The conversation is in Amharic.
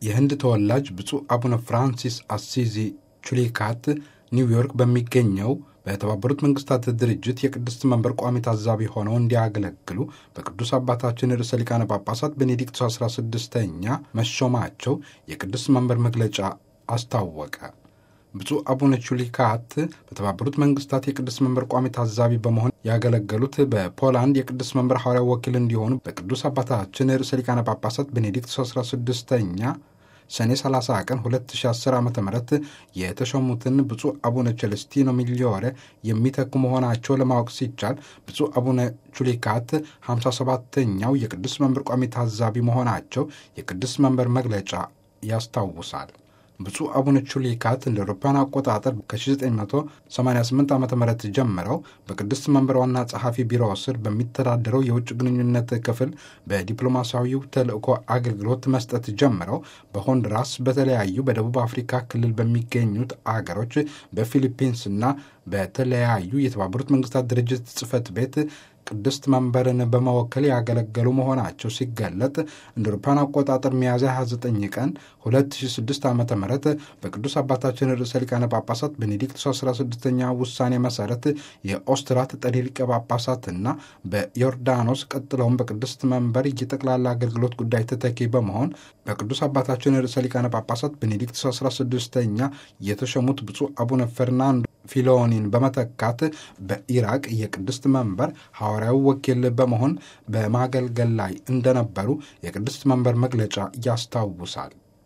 የህንድ ተወላጅ ብፁዕ አቡነ ፍራንሲስ አሲዚ ቹሊካት ኒውዮርክ በሚገኘው በተባበሩት መንግስታት ድርጅት የቅድስት መንበር ቋሚ ታዛቢ ሆነው እንዲያገለግሉ በቅዱስ አባታችን ርዕሰ ሊቃነ ጳጳሳት ቤኔዲክቱ 16ኛ መሾማቸው የቅድስት መንበር መግለጫ አስታወቀ። ብፁዕ አቡነ ቹሊካት በተባበሩት መንግስታት የቅዱስ መንበር ቋሚ ታዛቢ በመሆን ያገለገሉት በፖላንድ የቅዱስ መንበር ሐዋርያው ወኪል እንዲሆኑ በቅዱስ አባታችን ርዕሰ ሊቃነ ጳጳሳት ቤኔዲክት 16ኛ ሰኔ 30 ቀን 2010 ዓ ም የተሾሙትን ብፁዕ አቡነ ቸለስቲኖ ሚሊዮሬ የሚተኩ መሆናቸው ለማወቅ ሲቻል ብፁዕ አቡነ ቹሊካት 57ተኛው የቅዱስ መንበር ቋሚ ታዛቢ መሆናቸው የቅዱስ መንበር መግለጫ ያስታውሳል። ብፁዕ አቡነ ቹሊካት እንደ አውሮፓውያን አቆጣጠር ከ1988 ዓ ም ጀምረው በቅድስት መንበር ዋና ጸሐፊ ቢሮ ስር በሚተዳደረው የውጭ ግንኙነት ክፍል በዲፕሎማሲያዊው ተልእኮ አገልግሎት መስጠት ጀምረው በሆንዱራስ፣ በተለያዩ በደቡብ አፍሪካ ክልል በሚገኙት አገሮች፣ በፊሊፒንስና በተለያዩ የተባበሩት መንግስታት ድርጅት ጽህፈት ቤት ቅድስት መንበርን በመወከል ያገለገሉ መሆናቸው ሲገለጥ እንደ አውሮፓውያን አቆጣጠር ሚያዝያ 29 ቀን 2006 ዓ ም በቅዱስ አባታችን ርዕሰ ሊቃነ ጳጳሳት ቤኔዲክት 16ኛ ውሳኔ መሰረት የኦስትራት ጠሪ ሊቀ ጳጳሳትና በዮርዳኖስ ቀጥለውም በቅድስት መንበር የጠቅላላ አገልግሎት ጉዳይ ተተኪ በመሆን በቅዱስ አባታችን ርዕሰ ሊቃነ ጳጳሳት ቤኔዲክት 16ኛ የተሾሙት ብፁዕ አቡነ ፈርናንዶ ፊሎኒን በመተካት በኢራቅ የቅድስት መንበር ሐዋርያዊ ወኪል በመሆን በማገልገል ላይ እንደነበሩ የቅድስት መንበር መግለጫ ያስታውሳል።